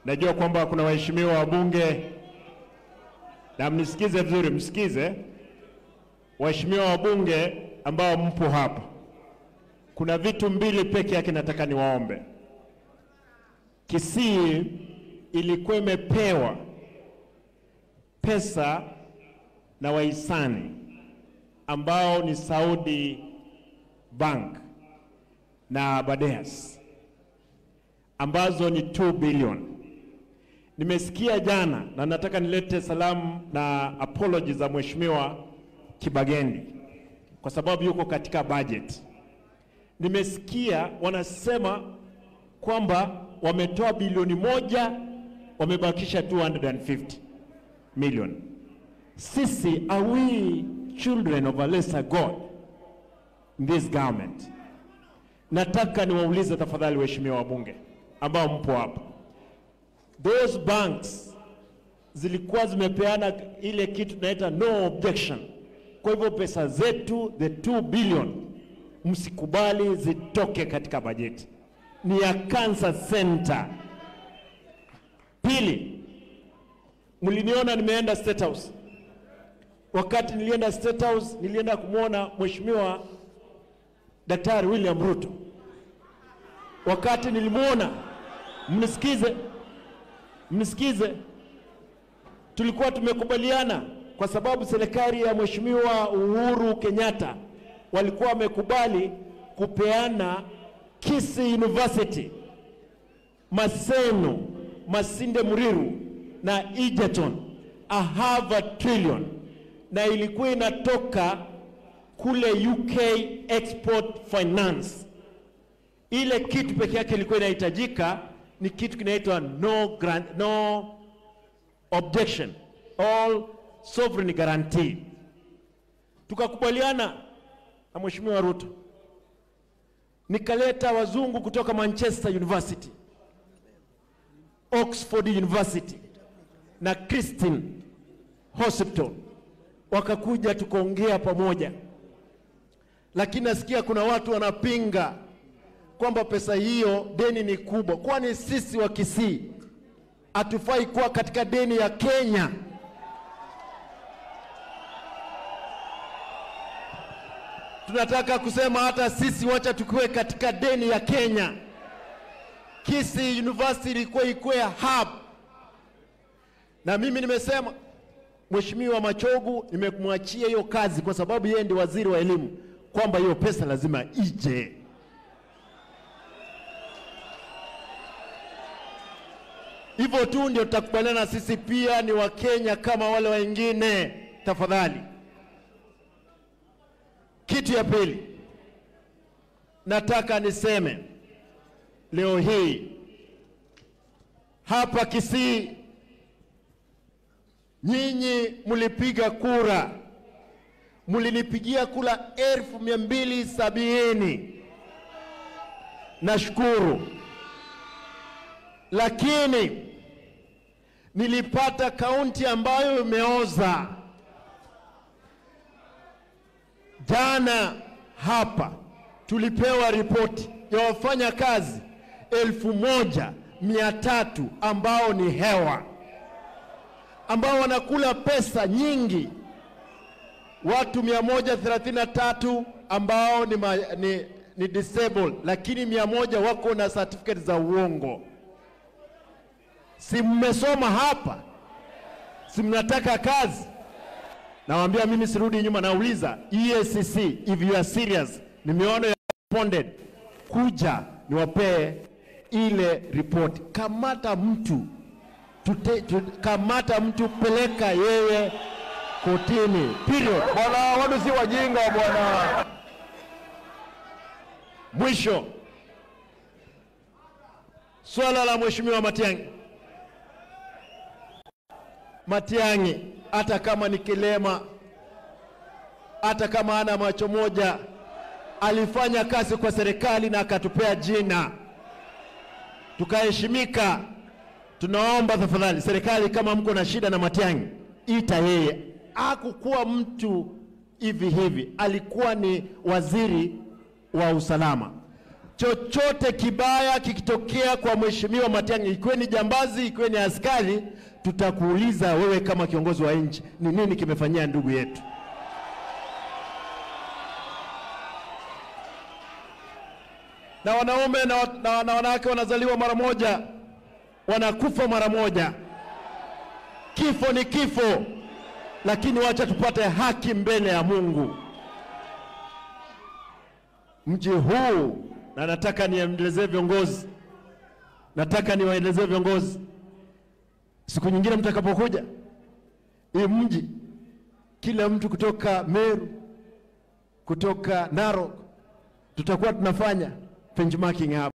Najua kwamba kuna waheshimiwa wabunge, na mnisikize vizuri, msikize waheshimiwa wabunge ambao mpo hapa. Kuna vitu mbili peke yake nataka niwaombe. Kisii ilikuwa imepewa pesa na wahisani ambao ni Saudi Bank na Badeas ambazo ni 2 billion. Nimesikia jana na nataka nilete salamu na apology za Mheshimiwa Kibagendi kwa sababu yuko katika budget. Nimesikia wanasema kwamba wametoa bilioni moja wamebakisha 250 million. Sisi are we children of a lesser God in this government? Nataka niwaulize tafadhali, waheshimiwa wabunge ambao mpo hapa, those banks zilikuwa zimepeana ile kitu tunaita no objection. Kwa hivyo pesa zetu the 2 billion msikubali zitoke katika bajeti, ni ya cancer center. Pili, mliniona nimeenda State House. Wakati nilienda State House, nilienda kumwona Mheshimiwa Daktari William Ruto. Wakati nilimwona, mnisikize, mnisikize, tulikuwa tumekubaliana kwa sababu serikali ya Mheshimiwa Uhuru Kenyatta walikuwa wamekubali kupeana Kisii University, Maseno, Masinde Muriru na Egerton a half a trillion, na ilikuwa inatoka kule UK Export Finance. Ile kitu peke yake ilikuwa inahitajika ni kitu kinaitwa no grant, no objection all sovereign guarantee. Tukakubaliana na Mheshimiwa Ruto, nikaleta wazungu kutoka Manchester University, Oxford University na Christine Hospital, wakakuja tukaongea pamoja, lakini nasikia kuna watu wanapinga kwamba pesa hiyo deni ni kubwa. Kwani sisi wa Kisii hatufai kuwa katika deni ya Kenya? Tunataka kusema hata sisi wacha tukiwe katika deni ya Kenya. Kisii University ilikuwa ikuwe hub, na mimi nimesema Mheshimiwa Machogu nimemwachia hiyo kazi kwa sababu yeye ndiye waziri wa elimu, kwamba hiyo pesa lazima ije. Hivyo tu ndio tutakubaliana sisi pia ni Wakenya kama wale wengine. Tafadhali. Kitu ya pili nataka niseme leo hii hapa Kisii, nyinyi mlipiga kura, mlinipigia kura elfu mia mbili sabini. Nashukuru, lakini nilipata kaunti ambayo imeoza. Jana hapa tulipewa ripoti ya wafanya kazi elfu moja mia tatu ambao ni hewa, ambao wanakula pesa nyingi, watu 133 ambao ni, ma, ni, ni disabled, lakini mia moja wako na certificate za uongo. Si mmesoma hapa? Si mnataka kazi? Nawaambia mimi sirudi nyuma, nauliza EACC, if you are serious, nimeona ya responded, kuja niwapee ile ripoti. Kamata mtu tute, tute, kamata mtu, peleka yeye kotini, period. Bwana, watu si wajinga bwana. Mwisho, swala la Mheshimiwa Matiang'i. Matiang'i hata kama ni kilema, hata kama ana macho moja, alifanya kazi kwa serikali na akatupea jina, tukaheshimika. Tunaomba tafadhali, serikali, kama mko na shida na Matiang'i, ita yeye. Hakukuwa mtu hivi hivi, alikuwa ni waziri wa usalama. chochote kibaya kikitokea kwa mheshimiwa Matiang'i, ikiwe ni jambazi, ikiwe ni askari, tutakuuliza wewe kama kiongozi wa nchi, ni nini kimefanyia ndugu yetu. Na wanaume na, na, na wanawake wanazaliwa mara moja, wanakufa mara moja. Kifo ni kifo, lakini wacha tupate haki mbele ya Mungu. Mji huu na nataka niendelezee viongozi, nataka niwaelezee viongozi, siku nyingine mtakapokuja hii mji, kila mtu kutoka Meru, kutoka Narok, tutakuwa tunafanya benchmarking hapa.